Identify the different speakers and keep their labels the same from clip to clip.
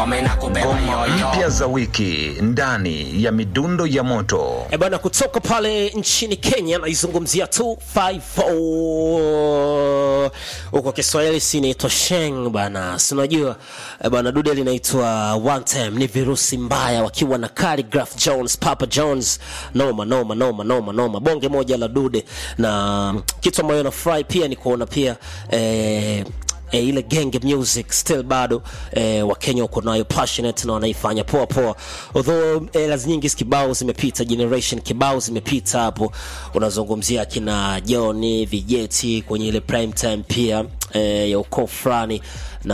Speaker 1: ngoma inakubeba
Speaker 2: ngoma
Speaker 1: yoyo
Speaker 2: mpya za wiki ndani ya midundo ya moto
Speaker 3: E bana, kutoka pale nchini Kenya naizungumzia 254 huko Kiswahili si inaitwa Sheng bana, si unajua e bana, dude linaitwa One Time, ni virusi mbaya wakiwa na Khaligraph Jones, Papa Jones, noma noma noma noma noma, bonge moja la dude, na kitu ambayo nafurahi pia ni kuona pia eh, e, ile genge music still bado e, wakenya wako nayo passionate na wanaifanya poa poa although e, nyingi kibao zimepita generation kibao zimepita hapo unazungumzia kina joni vijeti kwenye ile prime time pia e, ya ukoo fulani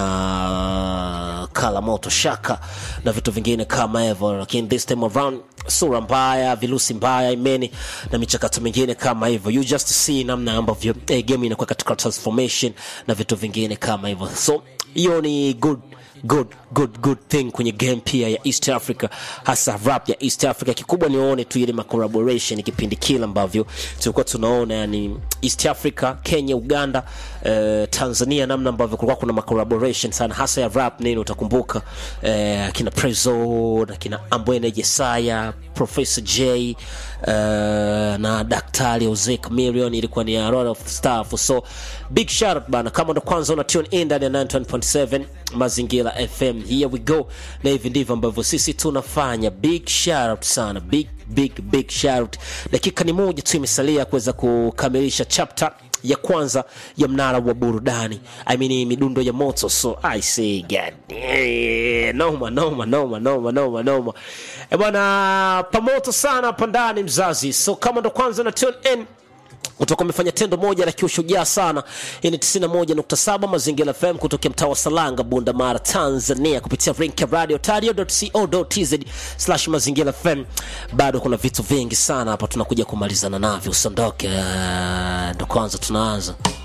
Speaker 3: na kala moto shaka na vitu vingine kama hivyo lakini this time around sura mbaya virusi mbaya imeni na michakato mingine kama hivyo you just see namna ambavyo eh, game inakuwa katika transformation na vitu vingine kama hivyo so hiyo ni good good good good thing kwenye game pia ya east africa hasa rap ya east africa kikubwa nione tu ile macollaboration kipindi kile ambavyo tulikuwa tunaona yani east africa kenya uganda eh, tanzania namna ambavyo kulikuwa kuna macollaboration sana hasa ya rap nini utakumbuka eh, akina prezo na kina ambwene jesaya professor j uh, na daktari ozek million ilikuwa ni a lot of stuff so big shout out bana kama ndo kwanza una tune in ndani ya 91.7 mazingira fm here we go na hivi ndivyo ambavyo sisi tunafanya big shout out sana big big big shout out dakika ni moja tu imesalia kuweza kukamilisha chapter ya kwanza ya mnara wa burudani I mean, midundo ya moto so i say God, eh, noma noma noma noma noma noma e bwana pamoto sana hapa ndani mzazi so kama ndo kwanza na tune in utakuwa umefanya tendo moja la kiushujaa sana hii ni 91.7 mazingira fm kutokea mtaa wa salanga bunda mara tanzania kupitia rink ya radio tario.co.tz slash mazingira fm bado kuna vitu vingi sana hapa tunakuja kumalizana navyo usiondoke uh, ndo kwanza tunaanza